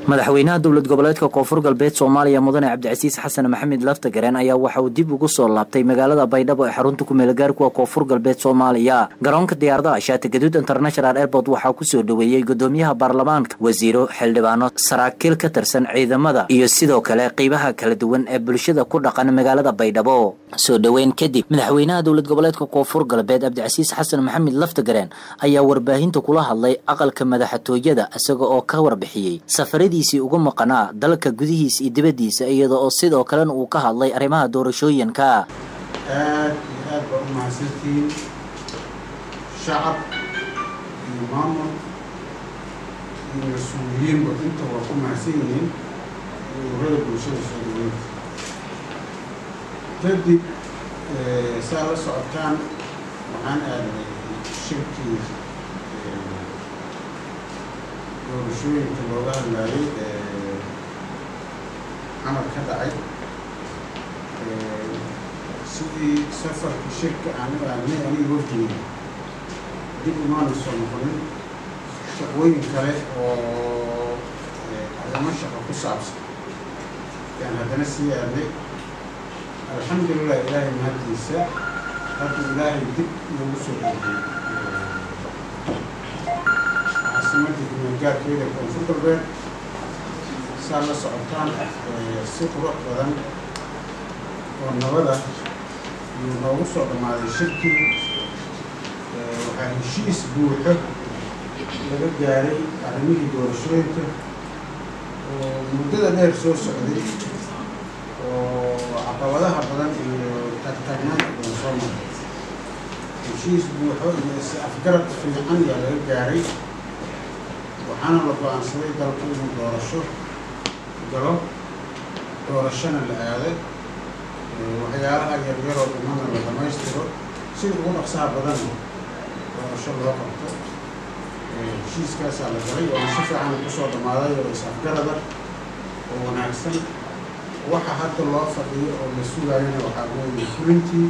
madaxweynaha dowlad goboleedka koonfur galbeed soomaaliya mudane cabdicasiis xasan maxamed laftagareen ayaa waxa uu dib ugu soo laabtay magaalada baydhabo ee xarunta kumeelgaarkuwa koonfur galbeed soomaaliya garoonka diyaaradaha shaati gaduud international airport waxaa kusoo dhoweeyey gudoomiyaha baarlamaanka wasiiro xildhibaano saraakiil ka tirsan ciidamada iyo sidoo kale qeybaha kala duwan ee bulshada ku dhaqan magaalada baydhabo soo dhoweyn kadib madaxweynaha dowlad goboleedka koonfur galbeed cabdicasiis xasan maxamed laftagareen ayaa warbaahinta kula hadlay aqalka madaxtooyada isaga oo ka warbixiyey safaradiisii ugu maqanaa dalka gudihiisa iyo dibaddiisa iyada oo sidoo kalena uu ka hadlay arrimaha doorashooyinka aad iyo aad baa u mahadsantihiin shacab iyo maamul iyo mas-uuliyiinba inta waa ku mahadsan yihiin iyo ururada bulshada soo dhaweynta kadib saa la socotaan waxaan aaday shirkii doorashooyinka looga hadlaayay camal ka dhacay sidii safarka shirka aanu aadnay aniga wafdiga dib umaana soo noqonin shaqooyin kale oo arrimo shaqo ku saabsan yaan haddana sii aadnay alxamdulilah ilaahay mahaddiisa hadda ilaahay dib noogu soo dhoogay caasimadda gumeelgaarkeeda koonfur galbeed saa la socotaan si qurux badan oo nabada yuu noogu soo dhammaaday shirkii waxaa heshiis buuxo laga gaaray arrimihii doorashooyinka oo muddada dheer soo socday oo caqabadaha badan iyo taagtaagnaanta badan soo maray heshiis buuxo iyo is afgarad fiican yaa laga gaaray waxaana la go-aansaday dalku inuu doorasho galo doorashona la aaday waxyaalaha yaryaroo dhimana la dhamaystiro sida ugu dhaqsaha badanna doorasho loo qabto heshiiskaasaa la galay waana si fiican kusoo dhammaaday oo is-afgarada oo wanaagsan waxa hadda loo fadhiyo oo la sugaayana waxaa weeye fulintii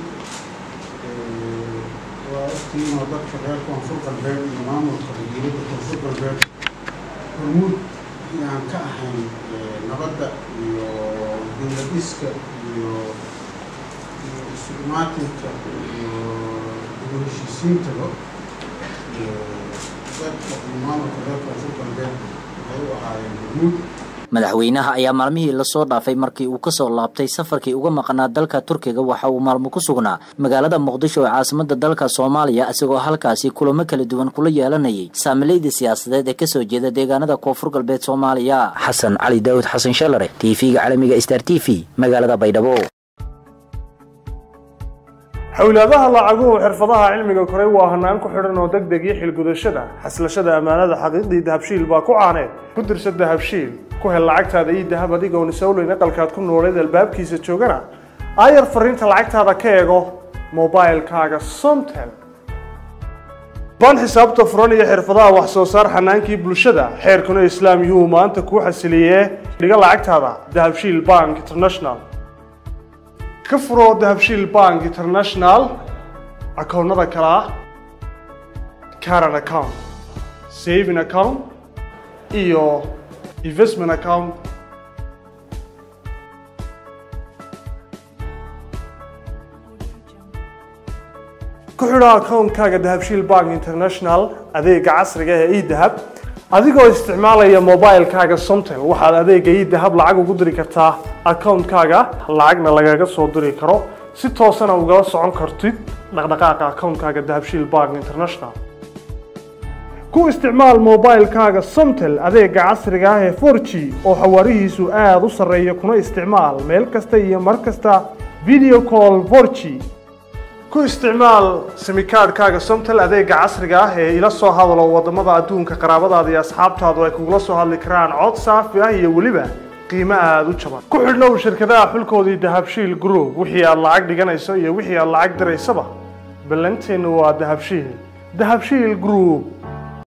waa ogtiinoo dadka reer koonfur galbeed iyo maamulka wajiirada koonfur galbeed hormuud inaan ka ahayn nabadda iyo dowladiska iyo iyo isumaatinka iyo dibu heshiisiintaba dadka iyo maamulka reer koonfur galbeed waxay u ahaayeen hormuud madaxweynaha ayaa maalmihii lasoo dhaafay markii uu kasoo laabtay safarkii uga maqnaa dalka turkiga waxa uu maalmo ku sugnaa magaalada muqdisho ee caasimada dalka soomaaliya isagoo halkaasi kulamo kala duwan kula yeelanayay saamilayda siyaasadeed ee kasoo jeeda deegaanada koonfur galbeed soomaaliya xasan cali daawud xasan shalare t v-ga caalamiga star t v magaalada baydhabo xowlaadaha lacaguhu xirfadaha cilmiga koray waa hanaan ku xidhan oo deg deg iyo xilgudashada xaslashada ammaanada xaqiiqdii dahabshiil baa ku caaneed ku dirsa dahabshiil ku hel lacagtaada iyo dahab adigoon isowleyn aqalkaad ku nooleed albaabkiisa joogana aayar fariinta lacagtaada ka eego mobilkaaga somtel ban xisaabta furan iyo xirfadaha wax soo saar xanaankii bulshada xeerkuna islaam yuu maanta kuu xasiliyee dhiga lacagtaada dahabshiil bank international ka furoo dahabshiil bank international akoonnada kale ah caran account saving account iyo investment account ku xidho akoonkaaga dahabshiil bank international adeega casriga ee edahab adigoo isticmaalaya mobilkaaga somtel waxaad adeega edahab lacag ugu diri kartaa akoonkaaga lacagna lagaga soo diri karo si toosana ugala socon kartid dhaqdhaqaaqa akoonkaaga dahabshiil bank international ku isticmaal mobilkaaga somtel adeega casriga ah ee forg oo xawaarihiisu aada u sarreeya kuna isticmaal meel kasta iyo mar kasta video call forg ku isticmaal simikaadhkaaga somtel adeega casriga ah ee ila soo hadalo wadamada adduunka qaraabadaada iyo asxaabtaadu ay kugula soo hadli karaan cod saafi ah iyo weliba qiimo aada u jaban ku xidhnow shirkadaha xulkoodii dahabshiil group wixii aad lacag dhiganayso iyo wixii aad lacag diraysaba ballanteennu waa dahabshiil dahabshiil group